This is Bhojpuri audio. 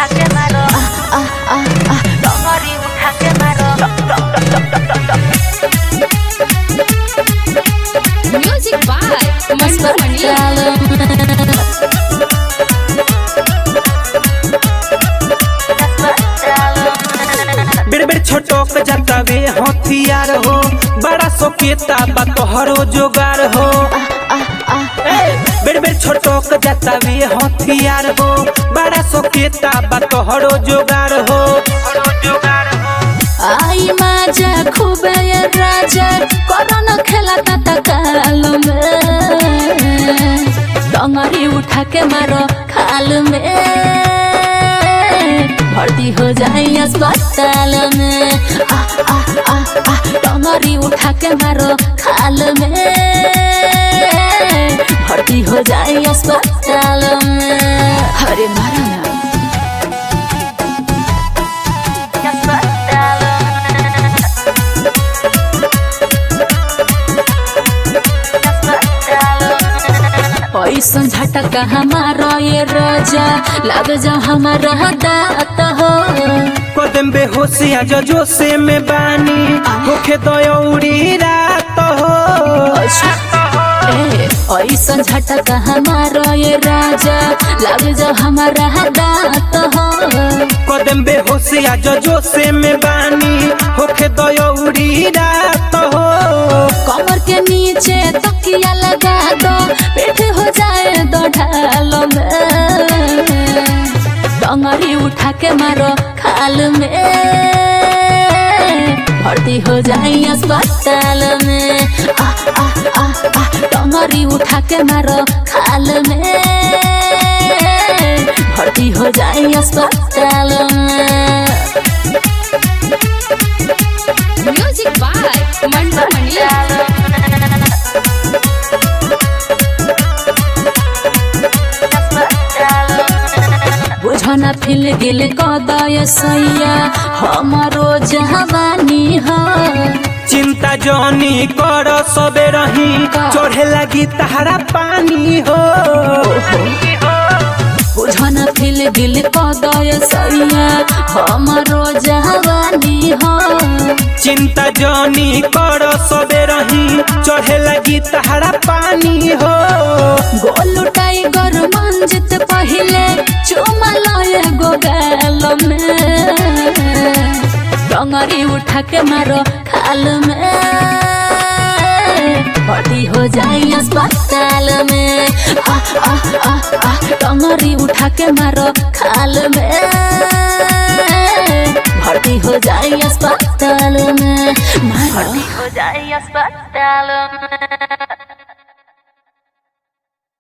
उठा के मारो डोंगरी उठा के मारो Music by Mansoor Mani. बेर बेर छोटोक जतावे हथियार हो बड़ा सोकेता बा तोहरो जोगार हो ए, बेर बेर छोटोक जतावे हथियार हो बड़ा सोकेता बा तोहरो जोगार हो आई माझा खूब ये राजा कोरोना खेला ता काल में डोंगरी उठा के मारो खाल में भर्ती हो जाए अस्पताल में आ आ आ आ डोंगरी उठा के मारो खाल में भर्ती हो जाए अस्पताल में अरे मारा ना ऐसन झटका हमारा ये राजा लग जा हमारा दात हो कदम बेहोशिया जो से में बानी होखे दयौरी रात हो ए, ऐसन झटका हमारा ये राजा लग जा हमारा दात हो कदम बेहोशिया जो से में बानी होखे दयौरी रात हो कमर के नीचे तकिया लगा दो पेट हो जाए दो ढाल में डंगरी उठा के मारो खाल में भर्ती हो जाए अस्पताल में आ आ आ आ डंगरी उठा के मारो खाल में भर्ती हो जाए अस्पताल में म्यूजिक बाय मंटू मणि बुझना फिल गिल कदय सैया हमारो जवानी हो चिंता जनी कर सबे रही चढ़े लगी तहरा पानी हो बुझना फिल गिल कदय सैया हमारो जवानी हो चिंता जनी कर सबे रही चढ़े लगी तहरा पानी हो गोलू टाइगर मंजित पहिले चुमा लय गो गाल में डंगरी उठा के मारो खाल में भर्ती हो जाए अस्पताल में आ आ आ आ डंगरी उठा के मारो खाल में भर्ती हो जाए अस्पताल में मारो हो जाए अस्पताल में